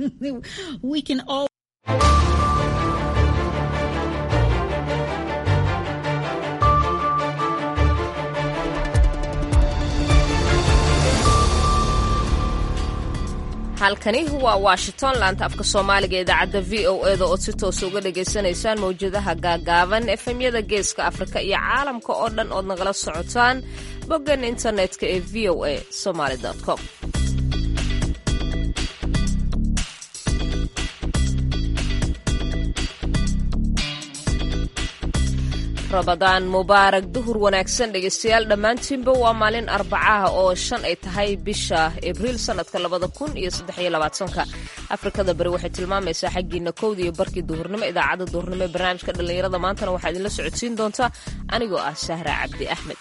we can all halkani waa washington laanta afka soomaaliga idaacadda v o e da ood si toosa uga dhagaysanaysaan mawjadaha gaagaaban efemyada geeska afrika iyo caalamka oo dhan ood nagala socotaan boggan internetka ee v o a somaly com rabadaan mubaarak duhur wanaagsan dhegaystayaal dhammaantiinba waa maalin arbacaha oo shan ay tahay bisha abriil sannadka labada kun iyo saddexiyo labaatanka afrikada bari waxay tilmaamaysaa xaggiina kowda iyo barkii duhurnimo idaacadda duhurnimo ee barnaamijka dhallinyarada maantana waxaa idinla socodsiin doontaa anigoo ah sahra cabdi axmed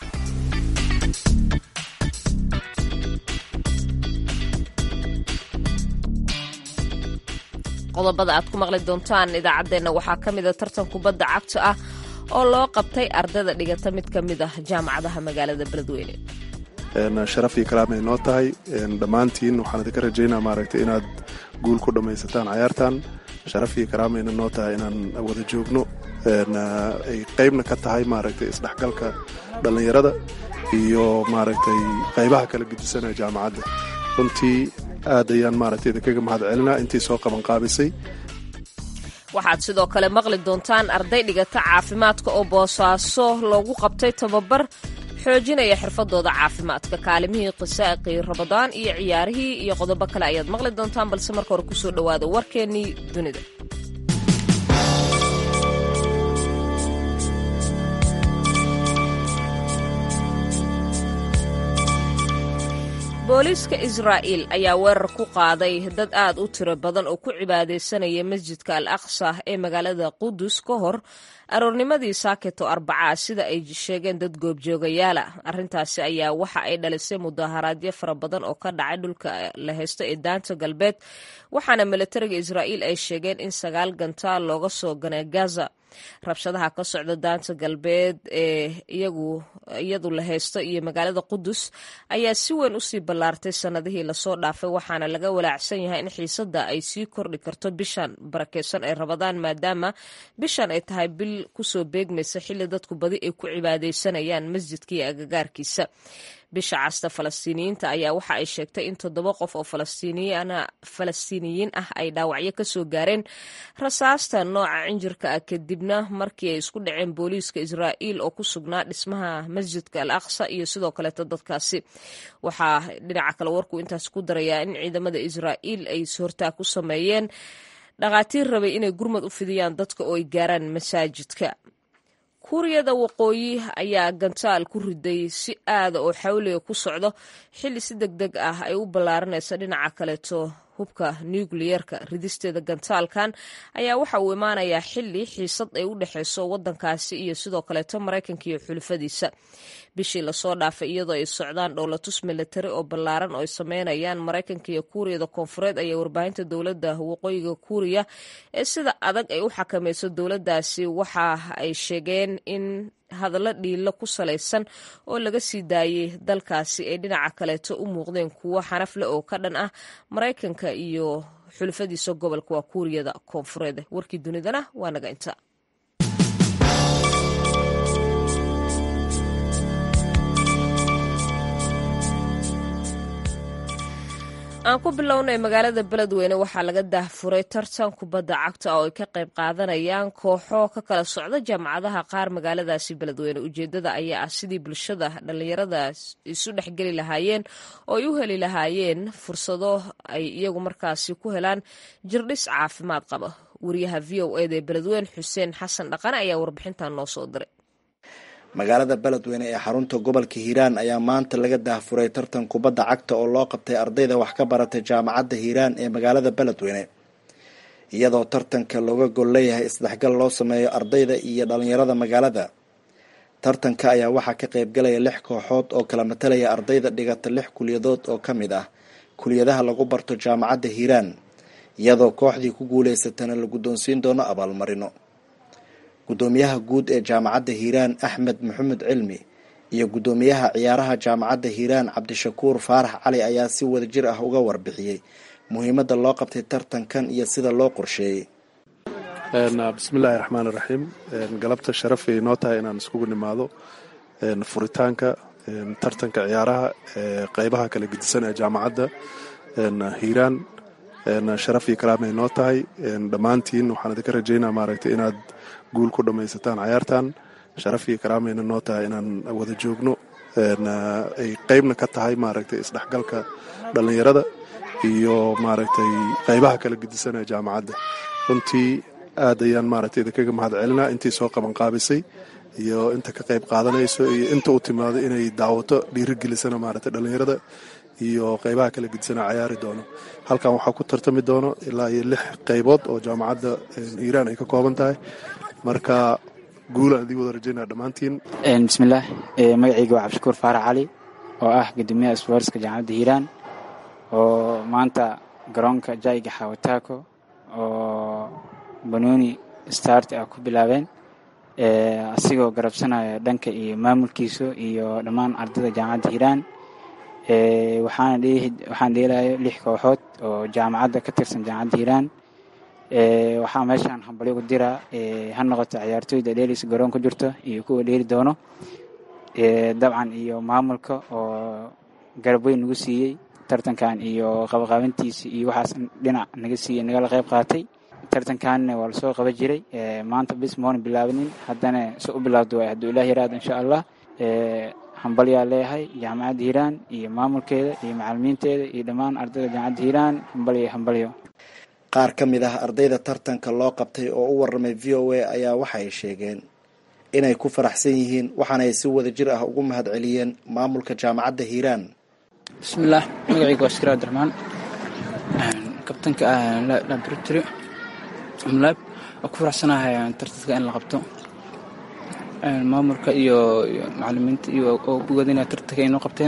qodobada aad ku maqli doontaan idaacaddeenna waxaa ka mida tartan kubadda cagta ah oo loo qabtay ardayda dhigata mid ka mid ah jaamacadaha magaalada beledweyne sharaf iyo kalaamay noo tahay dhammaantiin waxaan idinka rajaynaa maaragtay inaad guul ku dhammaysataan cayaartan sharaf iyo karaamayna noo tahay inaan wada joogno ay qaybna ka tahay maaragtay isdhexgalka dhallinyarada iyo maaragtay qaybaha kala gedisanaya jaamacadda runtii aad ayaan maaragtay idinkaga mahad celinaa intii soo qabanqaabisay waxaad sidoo kale maqli doontaan arday dhigata caafimaadka oo boosaaso loogu qabtay tababar xoojinaya xirfadooda caafimaadka kaalimihii qisaaqii rabadaan iyo ciyaarihii iyo qodobo kale ayaad maqli doontaan balse marka hore kusoo dhowaada warkeennii dunida booliiska israa'iil ayaa weerar ku qaaday dad aad u tiro badan oo ku cibaadaysanaya masjidka al aqsa ee magaalada qudus ka hor aroornimadii saaketo arbacaa sida ay sheegeen dad goobjoogayaala arrintaasi ayaa waxa ay dhalisay mudaharaadyo fara badan oo ka dhacay dhulka la haysto ee daanta galbeed waxaana milatariga israa'iil ay sheegeen in sagaal gantaal looga soo ganay gaza rabshadaha ka socda daanta galbeed ee iyadu la haysto iyo magaalada qudus ayaa si weyn usii ballaartay sannadihii lasoo dhaafay waxaana laga walaacsan yahay in xiisadda ay sii kordhi karto bishan barakeysan ay rabadaan maadaama bishan ay tahay bil kusoo beegmaysa xilli dadku badi ay ku cibaadaysanayaan masjidka iyo agagaarkiisa bisha casta falastiiniyiinta ayaa waxa ay sheegtay in toddoba qof oo falastiiniyiin ah ay dhaawacyo ka soo gaareen rasaasta nooca cinjirka ah kadibna markii ay isku dhaceen booliiska israa'iil oo ku sugnaa dhismaha masjidka al aqsa iyo sidoo kaleeto dadkaasi waxaa dhinaca kale warkuu intaas ku darayaa in ciidamada israa'iil ay hortaa ku sameeyeen dhakhaatiir rabay inay gurmad u fidiyaan dadka oo ay gaaraan masaajidka kuuriyada waqooyi ayaa gantaal ku riday si aada oo xawliga ku socdo xilli si deg deg ah ay u ballaaranaysa dhinaca kaleeto hubka nukliyerka ridisteeda gantaalkan ayaa waxa uu imaanayaa xilli xiisad ay u dhexeyso waddankaasi iyo sidoo kaleeto maraykanka iyo xulufadiisa bishii lasoo dhaafay iyadoo ay socdaan dhowlatus milatari oo ballaaran oo ay sameynayaan maraykanka iyo kuuriyada koonfureed ayaa warbaahinta dowladda waqooyiga kuuriya ee sida adag ay u xakamayso dowladdaasi waxa ay sheegeen in hadallo dhiilo ku salaysan oo laga sii daayey dalkaasi ay dhinaca kaleeto u muuqdeen kuwo xanafle oo ka dhan ah maraykanka iyo xulufadiisa gobolka waa kuuriyada koonfureed warkii dunidana waa naga inta aan ku bilownay magaalada beledweyne waxaa laga daahfuray tartan kubadda cagta oo ay ka qayb qaadanayaan kooxo ka kala socda jaamacadaha qaar magaaladaasi beledweyne ujeedada ayaa ah sidii bulshada dhallinyarada isu dhexgeli lahaayeen oo ay u heli lahaayeen fursado ay iyagu markaasi ku helaan jirdhis caafimaad qaba wariyaha v o eda ee beledweyne xuseen xasan dhaqane ayaa warbixintan noo soo diray magaalada beledweyne ee xarunta gobolka hiiraan ayaa maanta laga daahfuray tartan kubadda cagta oo loo qabtay ardayda wax ka baratay jaamacadda hiiraan ee magaalada beledweyne iyadoo tartanka looga gol leeyahay isdhexgal loo sameeyo ardayda iyo dhalinyarada magaalada tartanka ayaa waxaa ka qaybgalaya lix kooxood oo kala matalaya ardayda dhigata lix kuliyadood oo ka mid ah kuliyadaha lagu barto jaamacadda hiiraan iyadoo kooxdii ku guuleysatana la guddoonsiin doono abaalmarino guddoomiyaha guud ee jaamacadda hiiraan axmed maxamed cilmi iyo guddoomiyaha ciyaaraha jaamacadda hiiraan cabdishakuur faarax cali ayaa si wadajir ah uga warbixiyey muhiimadda loo qabtay tartankan iyo sida loo qorsheeyey bismillaahi raxmaan iraxiim galabta sharafay noo tahay inaan iskugu nimaado furitaanka tartanka ciyaaraha ee qeybaha kala gedisan ee jaamacadda hiiraan sharaf iyo kalaamay noo tahay dhammaantiin waxaan idinka rajaynaa maaragtay inaad guul ku dhammaysataan cayaartan sharaf iyo kalaamayna noo tahay inaan wada joogno ay qeybna ka tahay maaragtay isdhexgalka dhallinyarada iyo maaragtay qeybaha kala gedisan ee jaamacadda runtii aad ayaan maaragtay idinkaga mahad celinaa intii soo qabanqaabisay iyo inta ka qayb qaadanayso iyo inta u timaado inay daawato dhiirigelisana maaragtay dhallinyarada iyo qeybaha kala gedisana cayaari doono halkan waxaa ku tartami doono ilaa iyo lix qeybood oo jaamacadda hiiraan ay ka kooban tahay marka guulaan idii wada rajaynaa dhammaantiin bismillaah magacayga waa cabdishakuur faarax cali oo ah guddoomiyaha isboortska jaamacadda hiiraan oo maanta garoonka jaiga xawataako oo banooni start ah ku bilaabeen asigoo garabsanaya dhanka iyo maamulkiisa iyo dhammaan ardayda jaamacadda hiiraan waxaan dheelayo lix kooxood oo jaamacadda ka tirsan jaamacadda hiiraan waxaa meeshaan hambalyo ku diraa ha noqoto ciyaartooyda dheelaysa garoon ku jirto iyo kuwa dheeli doono dabcan iyo maamulka oo garab weyn nagu siiyey tartankan iyo qabaqaabintiisa iyo waxaas dhinac naga siiyey nagala qayb qaatay tartankanna waa lasoo qaban jiray maanta bis moona bilaabanin haddana se u bilaabdo waay hadduu ilaah yaraado insha allah hambalyaa leeyahay jaamacadda hiiraan iyo maamulkeeda iyo macalimiinteeda iyo dhammaan ardayda jaamacadda hiiraan hambalyo hambalyo qaar ka mid ah ardayda tartanka loo qabtay oo u warramay v o a ayaa waxay sheegeen inay ku faraxsan yihiin waxaana ay si wada jir ah ugu mahad celiyeen maamulka jaamacadda hiiraan bismillaah magacayga waa shakir abdiraxmaan kabtanka laboratory mlaab waa ku faraxsanahay tartanka in la qabto maamulka iyo macalimiinta iyo oo bogadina tartanka ay noo qabteen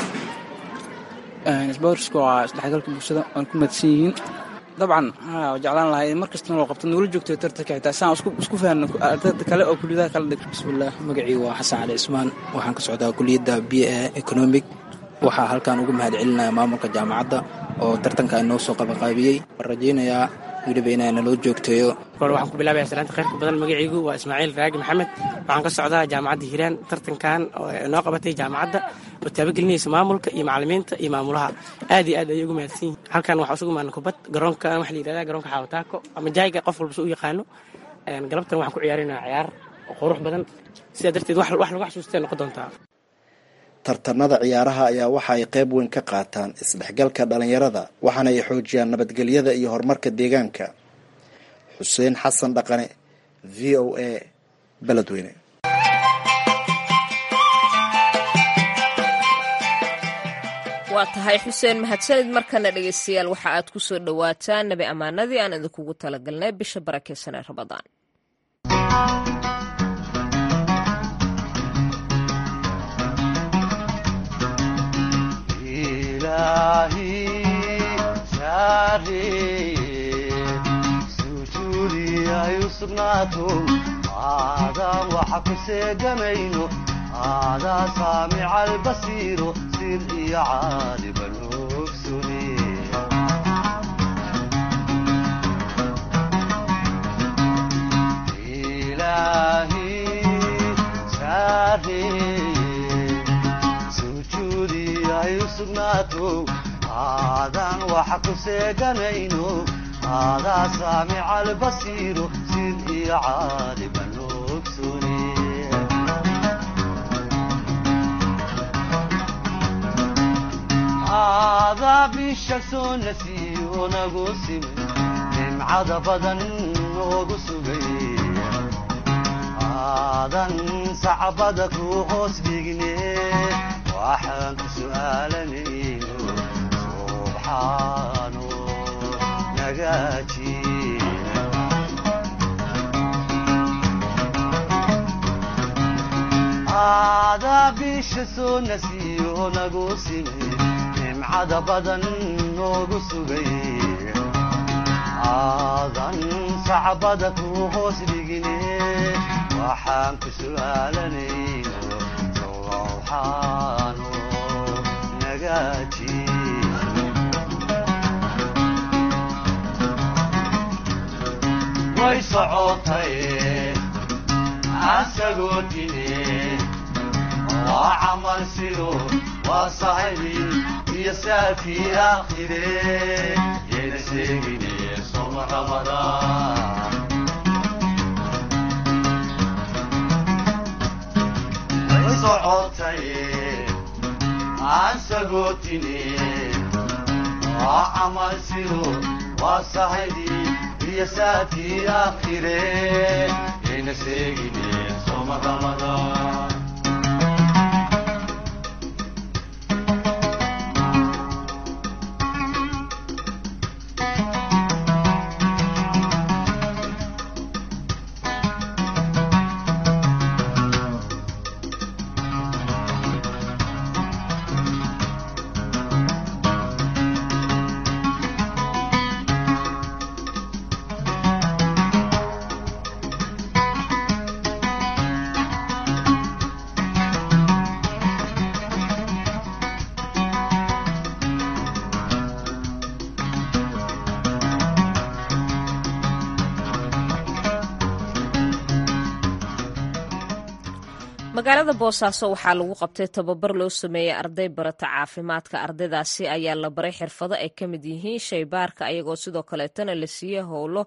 sbortsku waa isdhexgalka bulshada waan ku mahadsan yihiin dabcan jeclaan lahay mar kastana loo qabto nuula joogto tartanka xitaa saan isku fahanno ardayda kale oo kuliyadaha kala dhig bismillaah magacii waa xasan cali ismaan waxaan ka socdaa kuliyadda b a economic waxaa halkan ugu mahad celinaya maamulka jaamacadda oo tartanka inoo soo qabanqaabiyey waan rajaynayaa weliba inaa naloo joogteeyo kor waxaan ku bilaabaya salaanta khayrka badan magacaygu waa ismaaciil raagi maxamed waxaan ka socdaa jaamacadda hiiraan tartankan oo noo qabatay jaamacadda oo taabagelinaysa maamulka iyo macalimiinta iyo maamulaha aad iyo aad ayay ugu mahadsan yihin halkan waxaa isugu imaana kubad garoonkan waxa la yidhahdaa garoonka xaawataako ama jayga qof walba su u yaqaano galabtan waxaan ku ciyaarinayaa ciyaar oo qurux badan sidaa darteed wax lagu xasuustay noqon doontaa tartanada ciyaaraha ayaa waxa ay qayb weyn ka qaataan isdhexgalka dhallinyarada waxaana ay xoojiyaan nabadgelyada iyo horumarka deegaanka xuseen xasan dhaqane v o a beledweyne waa tahay xuseen mahadsanid markana dhegeystayaal waxa aad ku soo dhowaataan nabi ammaanadii aan idinkugu talagalnay bisha barakeysan ee rabadaan aadaan waxa ku seegamayno aadaa saamica albasiiro sir iyo caaliban ogsune ilaahi saareeye sujuudi ay u sugnaato aadaan waxa ku seeganayno aadaa saamica albasiiro sid iyo caaliban ogsune aadaa bisha soo nasiyo nagu simay nimcada badan noogu sugay aadan sacbada ku hoos dhigne waxaan ku su'aalanayno subxaano nagaaji aadaa bisha soo nasiyo nagu simay nimcada badan noogu sugay aadan sacbada ku hoos dhigine waxaan ku su'aalanayno sowxaano nagaaji way socotay asagoo dine waa camal sido waa sahibi iyo saafii aakhire yayna sheegine soma ramadaan way socotay asagoo dine waa camal sido waa sahibi iyo saafii aakhire yayna sheegine soma ramadaan magaalada boosaaso waxaa lagu qabtay tababar loo sameeyey arday barata caafimaadka ardaydaasi ayaa la baray xirfado ay ka mid yihiin shaybaarka ayagoo sidoo kaleetana la siiyey howlo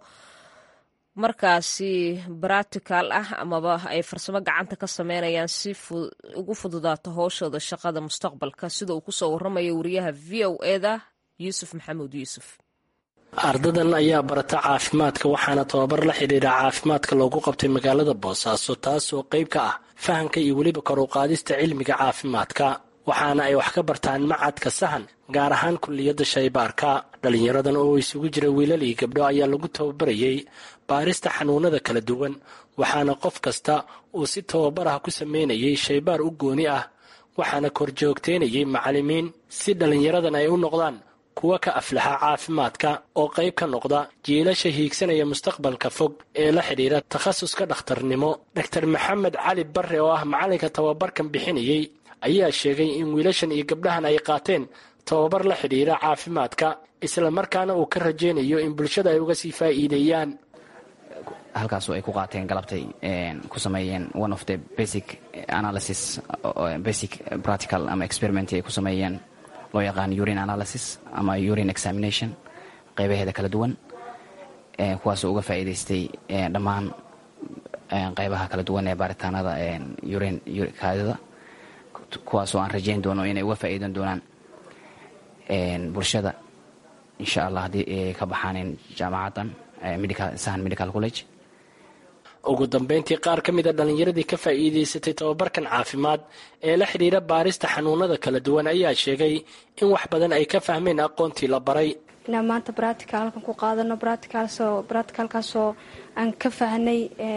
markaasi baratical ah amaba ay farsamo gacanta ka sameynayaan si ugu fududaato howshooda shaqada mustaqbalka sida uu kusoo waramayo wariyaha v o eda yuusuf maxamuud yuusuf ardadan ayaa barata caafimaadka waxaana tababar la xidhiidha caafimaadka loogu qabtay magaalada boosaaso taasoo qayb ka ah fahamka iyo weliba kor u qaadista cilmiga caafimaadka waxaana ay wax ka bartaan macadka sahan gaar ahaan kulliyadda shaybaarka dhallinyaradan oo isugu jira wiilal iyo gabdho ayaa lagu tababarayey baarista xanuunada kala duwan waxaana qof kasta uu si tababar ah ku sameynayay shaybaar u gooni ah waxaana korjoogteynayay macallimiin si dhallinyaradan ay u noqdaan kuwa ka aflaxa caafimaadka oo qayb ka noqda jiilasha hiigsanaya mustaqbalka fog ee la xidhiira takhasuska dhakhtarnimo dor maxamed cali barre oo ah macallinka tababarkan bixinayey ayaa sheegay in wiilashan iyo gabdhahan ay qaateen tababar la xidhiira caafimaadka isla markaana uu ka rajaynayo in bulshada ay uga sii faa'iideeyaan halkaasoo ay ku qaateen galabtay ku sameeyeen one of the basic analysis basic practical ama experiment ay ku sameeyeen loo yaqaan urine analysis ama urine examination qaybaheeda kala duwan kuwaasoo uga faa'iidaystay dhammaan qaybaha kala duwan ee baaritaanada urine kaadida kuwaasoo aan rajayn doono inay uga faa'iidan doonaan bulshada insha allah haddii ay ka baxaaneen jaamacaddan sahan medical college ugu dambeyntii qaar ka mid a dhallinyaradii ka faa'iidaysatay tababarkan caafimaad ee la xidhiira baarista xanuunada kala duwan ayaa sheegay in wax badan ay ka fahmeen aqoontii la baray inaan maanta bratical-kan ku qaadano bratikalkaasoo aan ka fahnay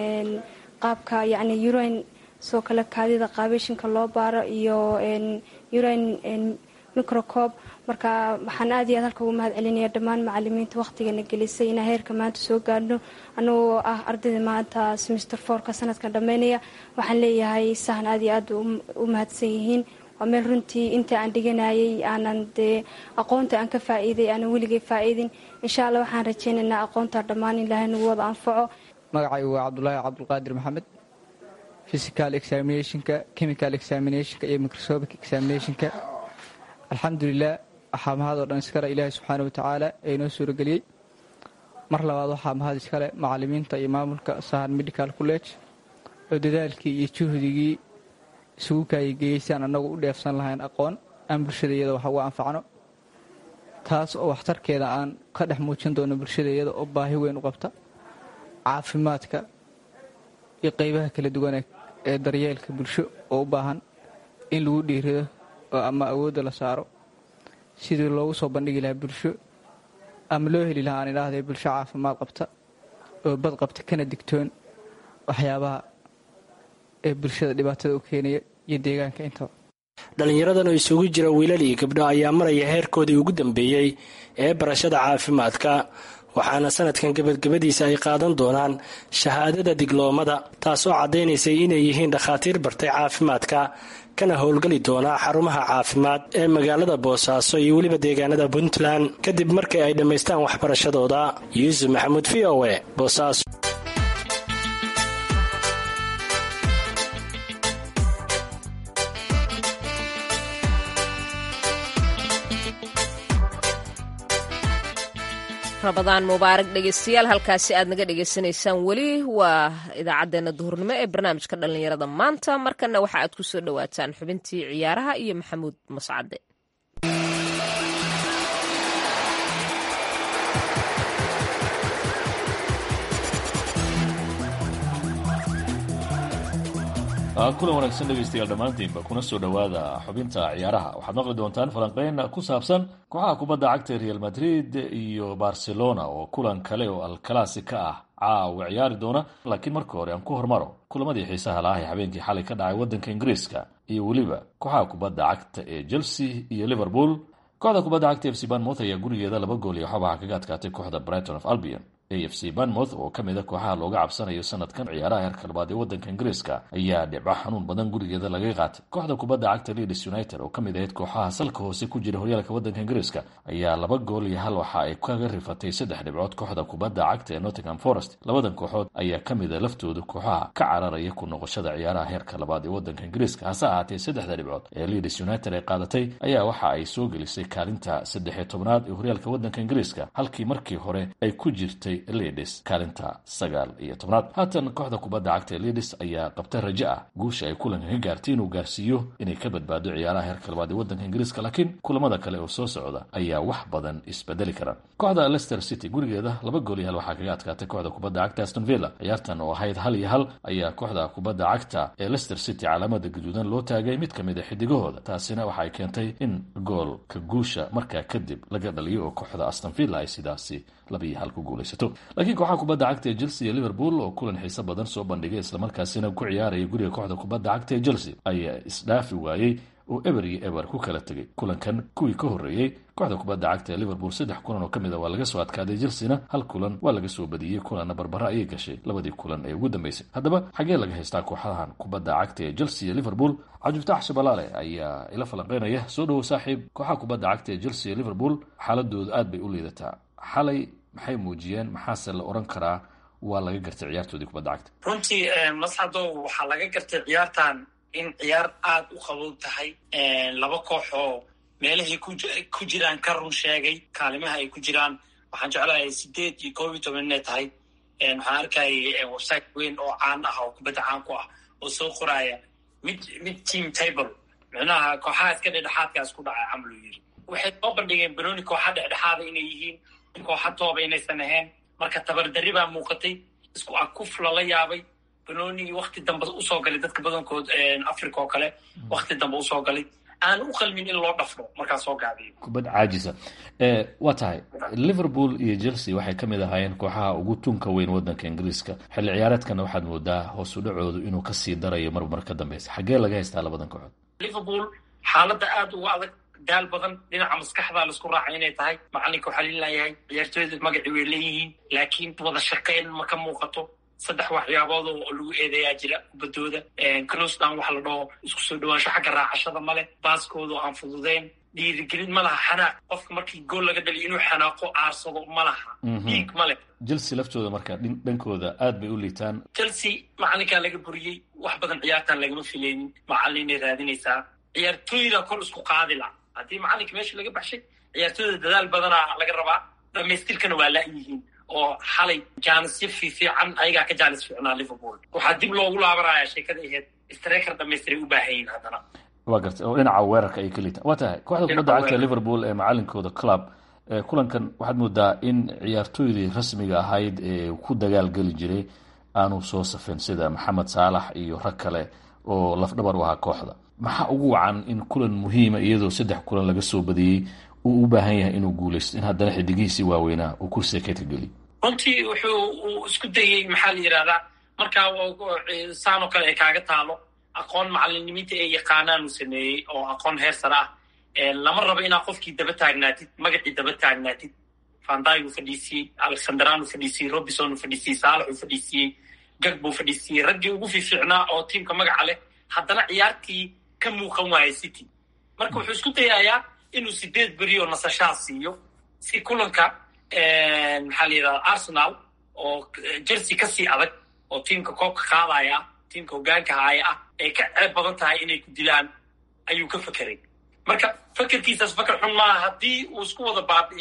qaabka yacni urine soo kale kaadida qaabeyshinka loo baaro iyo urine microcob marka waxaan aad iyo aad halka ugu mahad celinaya dhammaan macalimiinta wakhtigana gelisay inaan heerka maanta soo gaadhno anagoo ah ardayda maanta semester fourka sanadkan dhammeynaya waxaan leeyahay sahan aad iyo aad u mahadsan yihiin waa meel runtii inta aan dhiganayay aanan dee aqoonta aan ka faa'iiday aanan weligay faa'iidin insha allah waxaan rajaynaynaa aqoonta dhammaan ilaahay nagu wada anfaco magacaygu waa cabdulaahi cabdulqaadir maxamed physical examinationka chemical examinationka iyo microscopic examinationka alxamdulilah waxaa mahad oo dhan iskale ilaahay subxaana watacaala ee inoo suurageliyey mar labaad waxaa mahad iskale macalimiinta iyo maamulka sahan medical college oo dadaalkii iyo juhdigii isugu kaayigeeyeysaan annagu u dheefsan lahayn aqoon aan bulshada iyada wax uga anfacno taas oo waxtarkeeda aan ka dhex muujin doono bulshada iyada oo baahi weyn u qabta caafimaadka iyo qeybaha kala duwane ee daryeelka bulsho oo u baahan in lagu dhiirido oo ama awoodda la saaro sidii loogu soo bandhigi lahaa bulsho ama loo heli lahaa aan idhaahdee bulsho caafimaad qabta oo bad qabta kana digtoon waxyaabaha ee bulshada dhibaatada u keenaya iyo deegaanka intaba dhallinyaradan oo isugu jira wiilal iyo gabdho ayaa maraya heerkoodii ugu dambeeyey ee barashada caafimaadka waxaana sanadkan gebadgebadiisa ay qaadan doonaan shahaadada digloomada taasoo caddaynaysay inay yihiin dhakhaatiir bartay caafimaadka kana howlgeli doonaa xarumaha caafimaad ee magaalada boosaaso iyo weliba deegaanada puntland kadib markii ay dhammaystaan waxbarashadooda yuusuf maxamuud v o e boosaaso rabadaan mubaarak dhegeystayaal halkaasi aad naga dhegeysanaysaan weli waa idaacaddeenna duhurnimo ee barnaamijka dhallinyarada maanta markana waxa aad ku soo dhowaataan xubintii ciyaaraha iyo maxamuud mascade kulan wanaagsan dhegaystayaal dhammaantiinba kuna soo dhowaada xubinta ciyaaraha waxaad maqli doontaan falanqeyn ku saabsan kooxaha kubadda cagta real madrid iyo barcelona oo kulan kale oo alclassica ah caawa ciyaari doona laakiin marka hore aan ku hormaro kulamadii xiisaha laah ee habeenkii xalay ka dhacay waddanka ingiriiska iyo weliba kooxaha kubadda cagta ee chelsea iyo liverpool kooxda kubadda cagta f c banmouth ayaa gurigeeda laba gool iyo xabaha kaga adkaatay kooxda brighton of albion a f c banmouth oo ka mid a kooxaha looga cabsanayo sanadkan ciyaaraha heerka labaad ee waddanka ingiriiska ayaa dhibco xanuun badan gurigeeda laga qaatay kooxda kubadda cagta leeds united oo ka mid ahayd kooxaha salka hoose ku jira horyaalka waddanka ingiriiska ayaa laba gool iyo hal waxa ay kaga rifatay saddex dhibcood kooxda kubadda cagta ee nottingham forest labadan kooxood ayaa ka mid a laftooda kooxaha ka cararaya ku noqoshada ciyaaraha heerka labaad ee waddanka ingiriiska hase ahaatee saddexda dhibcood ee leeds united ay qaadatay ayaa waxa ay soo gelisay kaalinta saddex iyo tobnaad ee horyaalka waddanka ingiriiska halkii markii hore ay ku jirtay leeds kaalinta sagaal iyo tobnaad haatan kooxda kubadda cagta ee leeds ayaa qabta rajo ah guusha ay kulanka ka gaartay inuu gaarsiiyo inay ka badbaado ciyaaraha heerka labaad ee waddanka ingiriiska laakiin kulamada kale oo soo socda ayaa wax badan isbedeli kara kooxda leicester city gurigeeda laba gool iyo hal waxaa kaga adkaatay kooxda kubadda cagta aston villa ciyaartan oo ahayd hal iyo hal ayaa kooxda kubadda cagta ee leicester city calaamada gaduudan loo taagay mid ka mid a xidigahooda taasina waxa ay keentay in goolka guusha markaa kadib laga dhaliyo oo kooxda aston villa ay sidaasi laba iyo hal ku guulaysato laakiin kooxaha kubadda cagta ee chelsea iyo liverpool oo kulan xiise badan soo bandhigay islamarkaasina ku ciyaaraya guriga kooxda kubadda cagta ee chelsea ayaa isdhaafi waayey oo eber iyo eber ku kala tegay kulankan kuwii ka horreeyey kooxda kubadda cagta ee liverpool saddex kulan oo ka mid a waa laga soo adkaaday chelsea-na hal kulan waa laga soo badiyey kulanna barbara ayay gashay labadii kulan ee ugu dambeysay haddaba xagee laga haystaa kooxahan kubadda cagta ee chelsea iyo liverpool cabdifataax shabalaale ayaa ila falanqeynaya soo dhowow saaxiib kooxaha kubadda cagta ee chelsea iyo liverpool xaaladoodu aad bay u liidataa xalay maxay muujiyeen maxaase la odhan karaa waa laga gartay ciyaartoodii kubadda cagta runtii masxadow waxaa laga gartay ciyaartan in ciyaar aada u qabow tahay laba koox oo meelahay ku jiraan ka run sheegay kaalimaha ay ku jiraan waxaan jeclahay sideed iyo koob iyo toban inay tahay waxaan arkayay website weyn oo caan ah oo kubadda caan ku ah oo soo qoraaya mid mid team table micnaha kooxaha iska dhexdhexaadkaas ku dhacay camal uu yiri waxay soo bandhigeen benoni kooxa dhexdhexaada inay yihiin kooxa tooba inaysan ahayn marka tabardarri baa muuqatay isku akuf lala yaabay benoni wakti dambe usoo galay dadka badankood africa oo kale wakti dambe usoo galay aan u qalmin in loo dhafro markaa soo gaabiyo kubad caajisa waa tahay liverpool iyo chelsea waxay ka mid ahaayeen kooxaha ugu tunka weyn waddanka ingiriiska xilli ciyaareedkana waxaad moodaa hoos u dhacoodu inuu kasii darayo marmar ka dambeysa xaggee laga haystaa labadan kooxood liverpool xaaladda aada uga adag daal badan dhinaca maskaxda laisku raacay inay tahay macalinka waxaa laleeyahay ciyaartooyda magacii way leeyihiin laakiin wada shaqeyn ma ka muuqato saddex waxyaabood oo lagu eedeeyaa jira kubadooda closdown waxa la dhaho isku soo dhawaansho xagga raacashada male baaskooda aan fududeyn dhiirigelin ma laha xanaaq qofka markii gool laga dhaliyo inuu xanaaqo aarsado ma laha dhiig male chelsea laftooda marka dhankooda aad bay u liitaan chelsea macalinkaa laga buriyey wax badan ciyaartan lagama filaynin macalinay raadinaysaa ciyaartooyda kor isku qaadila haddii macalinka meesha laga baxshay ciyaartooyda dadaal badanaa laga rabaa dhamaystirkana waa la-yihiin oo xalay jaanisyo fiifiican ayagaa ka jaanis fiicnaa liverpool waxaa dib loogu laabanaya sheekada aheyd streker dhamaystiray u baahan yihin haddana waa gartay oo dhinaca weerarka ay ka liitaan waa tahay kooxda kubadda cagta liverpool ee macalinkooda club kulankan waxaad moodaa in ciyaartooydii rasmiga ahayd ee ku dagaalgeli jiray aanu soo safin sida maxamed saalax iyo rag kale oo lafdhabar u ahaa kooxda maxaa ugu wacan in kulan muhiima iyadoo saddex kulan laga soo badiyey uu u baahan yahay inuu guulaysto in haddana xidigihiisii waaweynaa uu kursiga keedka geliyo runtii wuxuu uu isku dayey maxaa la yidhahdaa markaa saanoo kale ay kaaga taalo aqoon macalinimita ay yaqaanaan uu sameeyey oo aqoon heer sare ah lama rabo inaad qofkii daba taagnaatid magacii daba taagnaatid fanday uu fadhiisiyey alexanderan uu fadhiisiyey robinson uu fadhiisiyey saalax uu fadhiisiyey gag buu fadhiisiyey raggii ugu fiifiicnaa oo tiimka magaca leh haddana ciyaartii ka muuqan waaya city marka wuxuu isku dayayaa inuu sideed beri oo nasashaa siiyo si kulanka maxaa la yidhahda arsenal oo chelsea kasii adag oo tiimka koobka qaadaya ah tiimka hogaanka haaya ah ay ka ceeb badan tahay inay ku dilaan ayuu ka fekeray marka fekerkiisaas feker xun maaha haddii uu isku wada baabi'iyo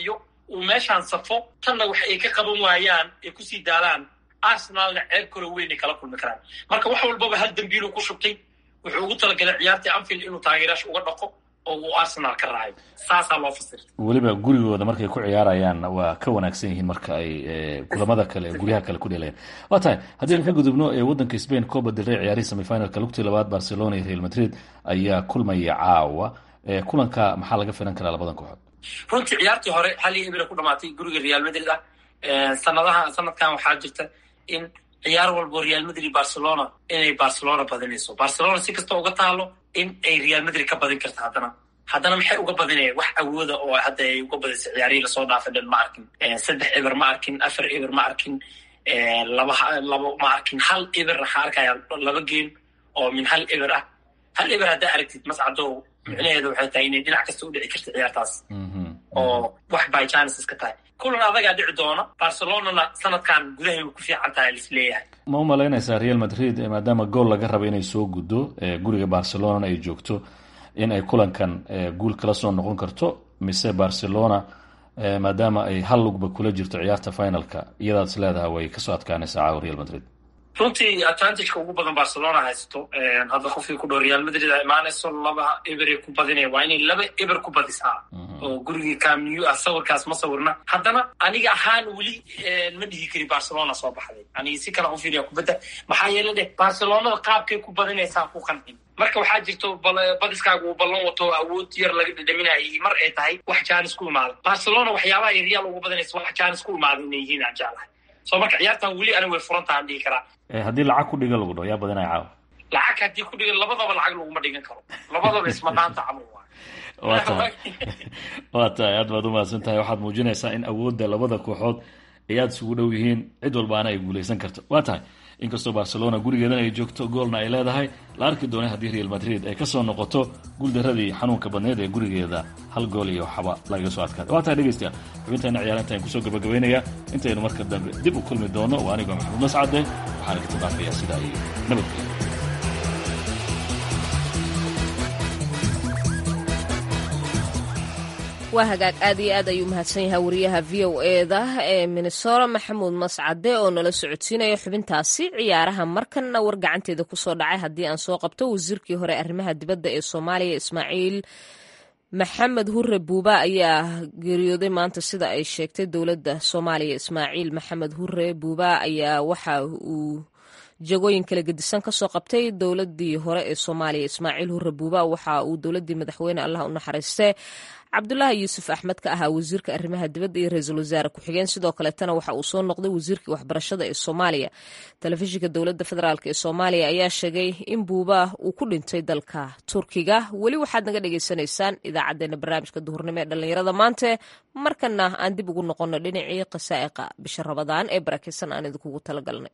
uu meeshaan safo tanna wax ay ka qaban waayaan ay kusii daalaan arsenalna ceeb kalo weyn ay kala kulmi karaan marka wax walbaba hal dambiiluu ku shubtay wuxuu ugu talagalay ciyaartii anfield inuu taageerayaasha uga dhaqo oo uu arsenal ka raayo saasaa loo fasirta weliba gurigooda markay ku ciyaarayaan waa ka wanaagsan yihiin marka ay kulamada kale guryaha kale ku dheelayaan waa tahay haddii aan ka gudubno waddanka spain coba del rey ciyaarihii semifinalka lugtii labaad barcelona iyo real madrid ayaa kulmaya caawa kulanka maxaa laga filan karaa labadan kooxood runtii ciyaartii hore hal iyo ibra ku dhamaatay guriga real madrid ah sanadaha sanadkan waxaa jirta in ciyaar walbo real madrid barcelona inay barcelona badinayso barcelona si kasta uga taalo in ay real madrid ka badin karta haddana haddana maxay uga badinayaan wax awooda oo hadda ay uga badisay ciyaarihii lasoo dhaafay dhan ma arkin saddex eber ma arkin afar eber ma arkin laba laba ma arkin hal eber waxaa arkaya laba game oo min hal eber ah hal eber haddaa aragtid mascadow micnaheedu waxay tahay inay dhinac kasta u dhici karta ciyaartaas oo wax by chances ka tahay kulan adagaa dhici doona barcelonana sanadkan gudahay ku fiican tahay lisleeyahay ma u malaynaysaa real madrid maadaama gool laga raba inay soo guddo guriga barcelonana ay joogto in ay kulankan guul kala soo noqon karto mise barcelona maadaama ay hal lugba kula jirto ciyaarta finalka iyadaad is leedaha way kasoo adkaanaysaa caawa real madrid runtii advantageka ugu badan barcelona haysato hadda qofkii ku dhow real madrid a imaanayso laba eberay ku badinaya waa inay laba eber ku badisaa oo gurigii camnew ah sawirkaas ma sawirna haddana aniga ahaan weli ma dhihi kari barcelona soo baxday aniga si kale u fiiriya kubadda maxaa yeele dheh barcelonada qaabkay ku badinaysaa ku qancin marka waxaa jirto badiskaaga uu ballan wato awood yar laga dhadhaminayay mar ay tahay wax jaanis ku imaada barcelona waxyaabaha ay real ugu badanaysa wax jaanis ku imaada inay yihiin aan jeclahay so marka ciyaartan weli ani way furantaha aan dhihi karaa haddii lacag ku dhiga lagu dhaho yaa badanaya caawa lacag haddii ku dhigan labadaba lacag laguma dhigan karo labadaba isma dhaanta camal waa tahay waa tahay aad baad umahadsan tahay waxaad muujinaysaa in awoodda labada kooxood ay aada isugu dhow yihiin cid walbaana ay guuleysan karto waa tahay inkastoo barcelona gurigeedana ay joogto goolna ay leedahay la arki doonay haddii real madrid ay kasoo noqoto guuldaradii xanuunka badneed ee gurigeeda hal gool iyo waxba lagaga soo adkaada waa tahay dhegeystayaal xubintaena ciyaarinta aan kusoo gabagabaynaya intaynu marka dambe dib u kulmi doono waa anigoo maxamuud mascade waxaana ka tadaafayaa sidaa iyo nabadgelya waa hagaag aad iyo aad ayuu mahadsan yahay wariyaha v o eda ee minnesota maxamuud mascade oo nala socodsiinaya xubintaasi ciyaaraha markanna war gacanteeda kusoo dhacay haddii aan soo qabto wasiirkii hore arrimaha dibadda ee soomaaliya ismaaciil maxamed hure buuba ayaa geeriyooday maanta sida ay sheegtay dowladda soomaaliya ismaaciil maxamed hure buuba ayaa waxa uu jagooyin kala gedisan kasoo qabtay dowladii hore ee soomaaliya ismaaciil hure buuba waxa uu dowladii madaxweyne allah u naxariiste cabdulaahi yuusuf axmed ka ahaa wasiirka arrimaha dibadda iyo ra-iisul wasaare ku-xigeen sidoo kaleetana waxa uu soo noqday wasiirkii waxbarashada ee soomaaliya telefishinka dowladda federaalk ee soomaaliya ayaa sheegay in buuba uu ku dhintay dalka turkiga weli waxaad naga dhagaysanaysaan idaacadeena barnaamijka duhurnimo ee dhallinyarada maante markana aan dib ugu noqono dhinacii qasaa'iqa bisha rabadaan ee barakeysan aan idinkugu talagalnay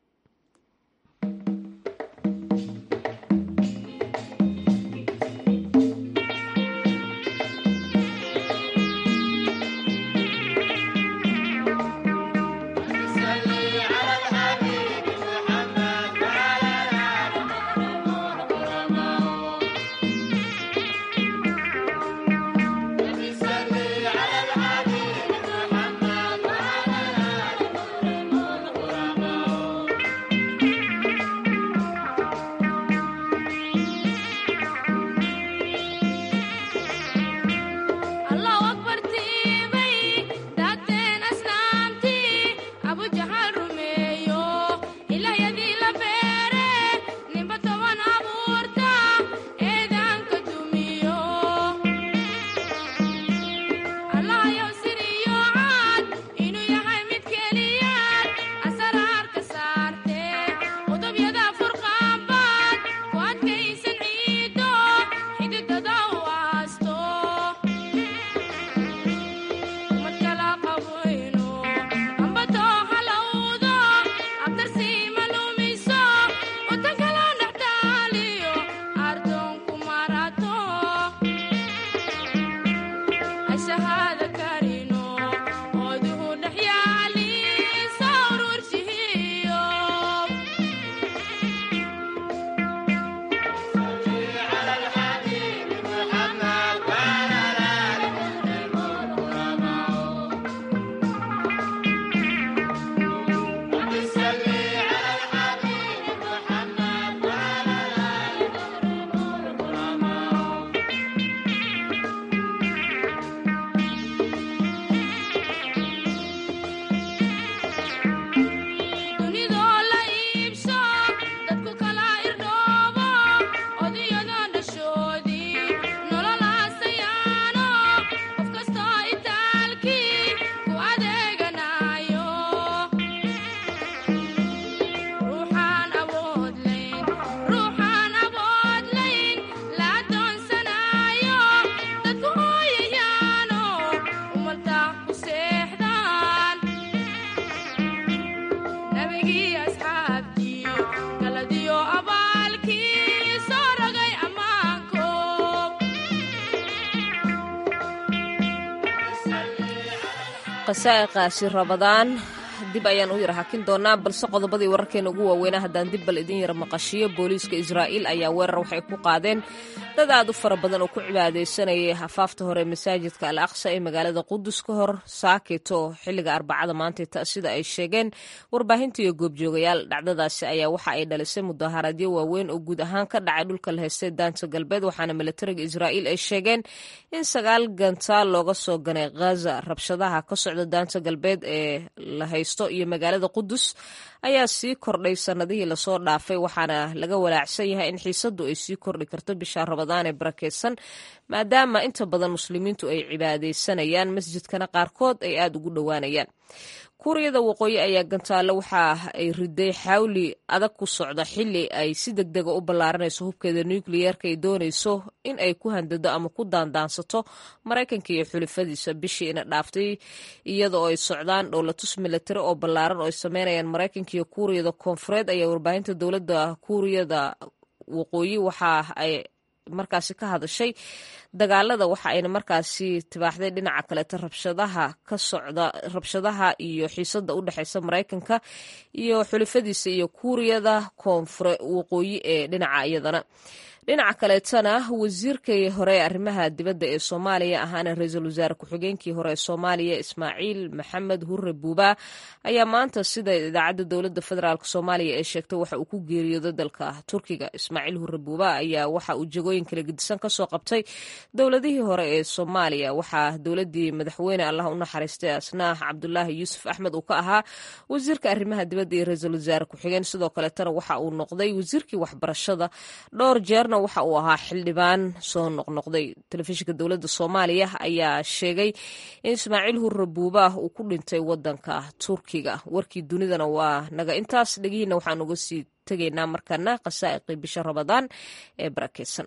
qasaa'iqaasi rabadaan dib ayaan u yara hakin doonaa balse qodobadii wararkeena ugu waaweynaa haddaan dib bal idin yara maqashiyo booliiska israa'iil ayaa weerar waxay ku qaadeen dad aad u fara badan oo ku cibaadaysanayay hafaafta hore masaajidka al aqsa ee magaalada qudus ka hor saaketo xilliga arbacada maanta sida ay sheegeen warbaahinta iyo goobjoogayaal dhacdadaasi ayaa waxa ay dhalisay mudaharaadyo waaweyn oo guud ahaan ka dhacay dhulka la haystay daanta galbeed waxaana milatariga israa'iil ay sheegeen in sagaal gantaal looga soo ganay ghaza rabshadaha ka socda daanta galbeed ee la haysto iyo magaalada qudus ayaa sii kordhay sannadihii lasoo dhaafay waxaana laga walaacsan yahay in xiisaddu ay sii kordhi karto bisha rabadaan ee barakeysan maadaama inta badan muslimiintu ay cibaadaysanayaan masjidkana qaarkood ay aada ugu dhowaanayaan kuuriyada waqooyi ayaa gantaale waxa ay riday xawli adag ku socda xili ay si deg dega u ballaaranayso hubkeeda nukliyeerka ay doonayso in ay ku handado ama ku daandaansato maraykanka iyo xulifadiisa bishii ina dhaaftay iyadoo ay socdaan dhowlatus milatari oo ballaaran oo ay sameynayaan maraykanka iyo kuuriyada koonfureed ayaa warbaahinta dowladda kuuriyada waqooyi waxa ay markaasi ka hadashay dagaalada waxa ayna markaasi tibaaxday dhinaca kaleeta rabshadaha ka socda rabshadaha iyo xiisada u dhexeysa maraykanka iyo xulifadiisa iyo kuuriyada koonfure waqooyi ee dhinaca iyadana dhinaca kaleetana wasiirkii hore ee arrimaha dibadda ee soomaaliya ahaana ra-iisul wasaare ku-xigeenkii hore ee soomaaliya ismaaciil maxamed hurre buuba ayaa maanta sida idaacadda dowladda federaalk soomaaliya ee sheegtay waxa uu ku geeriyooday dalka turkiga ismaaciil hurre buuba ayaa waxa uu jagooyin kala gedisan kasoo qabtay dowladihii hore ee soomaaliya waxaa dowladii madaxweyne allah u naxariistay asnaah cabdulaahi yuusuf axmed uu ka ahaa wasiirka arrimaha dibadda iyo ra-iisul wasaare ku-xigeen sidoo kaleetana waxa uu noqday wasiirkii waxbarashada dhowr jeer waxa uu ahaa xildhibaan soo noqnoqday telefishinka dowladda soomaaliya ayaa sheegay in ismaaciil hurre buubaah uu ku dhintay wadanka turkiga warkii dunidana waa naga intaas dhegihiina waxaan uga sii tegaynaa markana khasaa'iqii bisha rabadaan ee barakeysan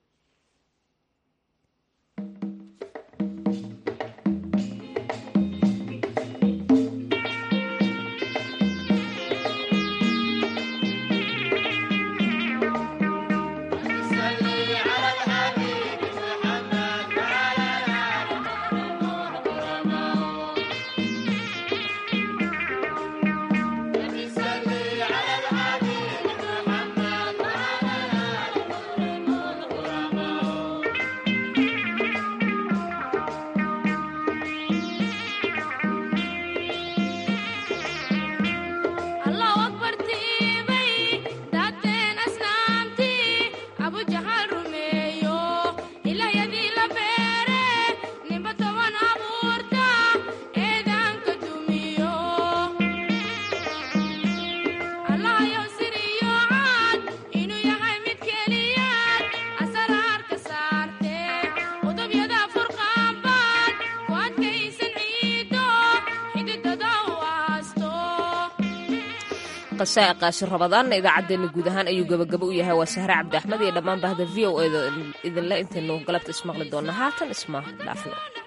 qasaa'iqaasi rabadaanna idaacaddeenna guud ahaan ayuu gabagabo u yahay waa sahre cabdi axmed iyo dhammaan bahda v o eda idinle intaynu galabta ismaqli doonna haatan isma dhaafno